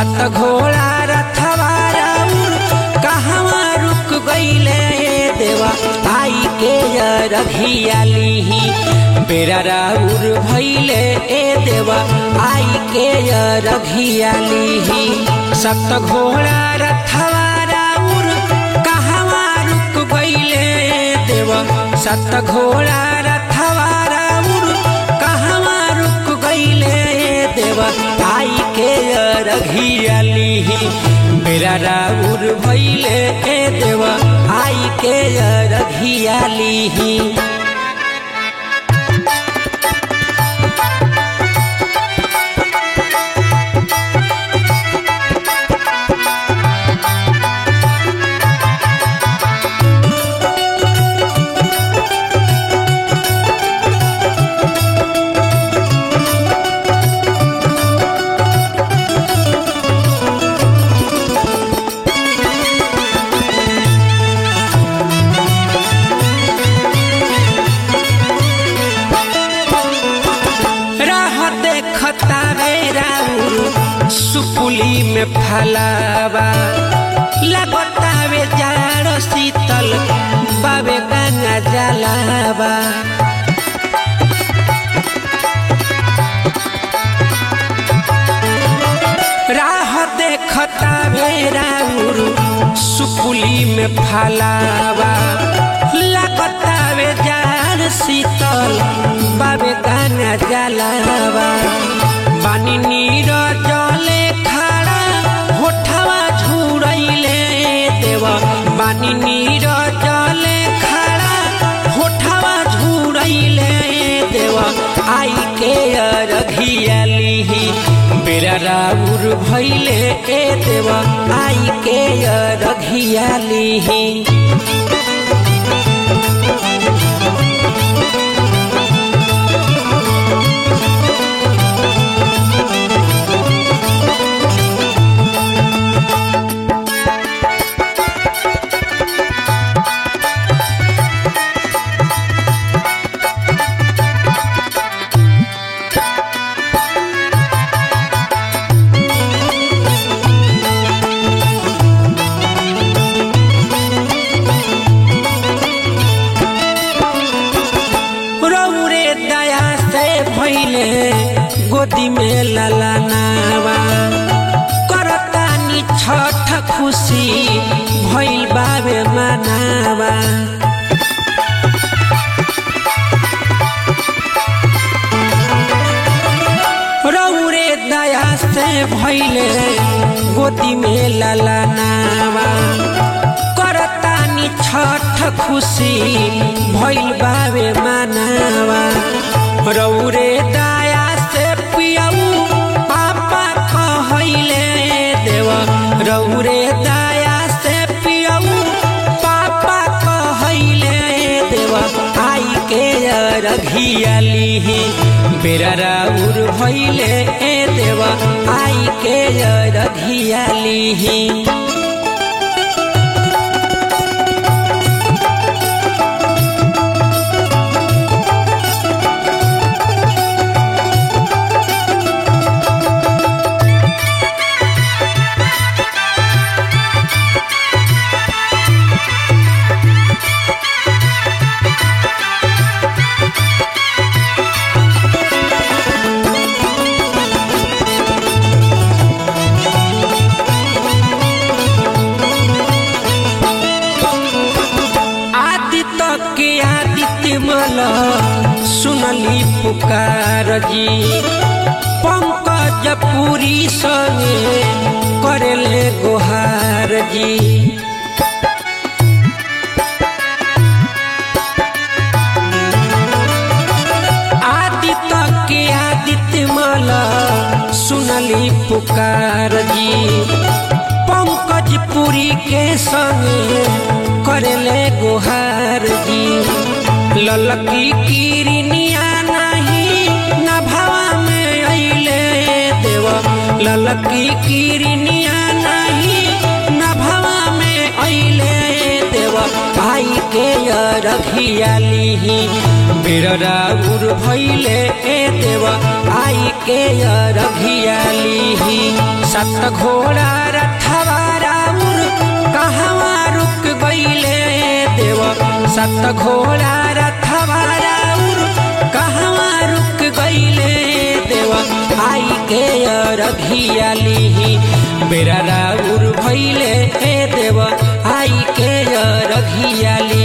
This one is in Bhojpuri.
सत घोड़ा रथवा राउर कहवा रुक गईले देवा आई के रघियाली बेरा राउर भैले ए देवा आई के रघियाली सत घोड़ा रथवा राउर कहवा रुक गईले देवा सत घोड़ा रथवा राउर कहवा रुक गईले देवा आई के रघियाली मेरा राउर भैले ए देवा आई के रघियाली राह देखता रे राउर सुपुली में फलावा लगता वे जाड़ शीतल बाबे गंगा जलावा राह देखता वे राउर सुपुली में फलावा लगता वे जाड़ शीतल बाबे गाना जलावा बानी नीर जले खड़ा होठवा झुरैले देवा बानी नीर जले खड़ा होठवा झुरैले देवा आई के रघियाली बेरा राउर भैले ए देवा आई के रघियाली रौरे दया से भैले गोदी में ललनावा करतानी छठ खुशी भैल बाबे मनावा रौरे दया से भैले गोदी में ललनावा करतानी छठ खुशी भैल बाबे मनावा रौरे दया से पियऊ पापा कहैले देवा रौरे दया से पियऊ पापा कहैले देवा आई के रघियाली बेरा राउर भैले ए देवा आई के रघियाली आदित्य के आदित्य मल सुनली पुकार जी पंकज पुरी संगे करेले गोहार जी आदित्य के आदित्य मल सुनली पुकार जी पंकज पुरी के संगे करेले गुहार जी ललकी किरनिया नहीं नभावा में अइले देव ललकी किरनिया नहीं नभावा में अइले देव आई के रखियाली बिरराउर भैले ए देव आई के रघियाली सत घोड़ा रथवा राउर कहवा रुक गईले देव सत घोड़ा रथवा राउर कहवा रुक गईले देव आई के रघियाली बेरा राउर भैले हे देव आई के रघियाली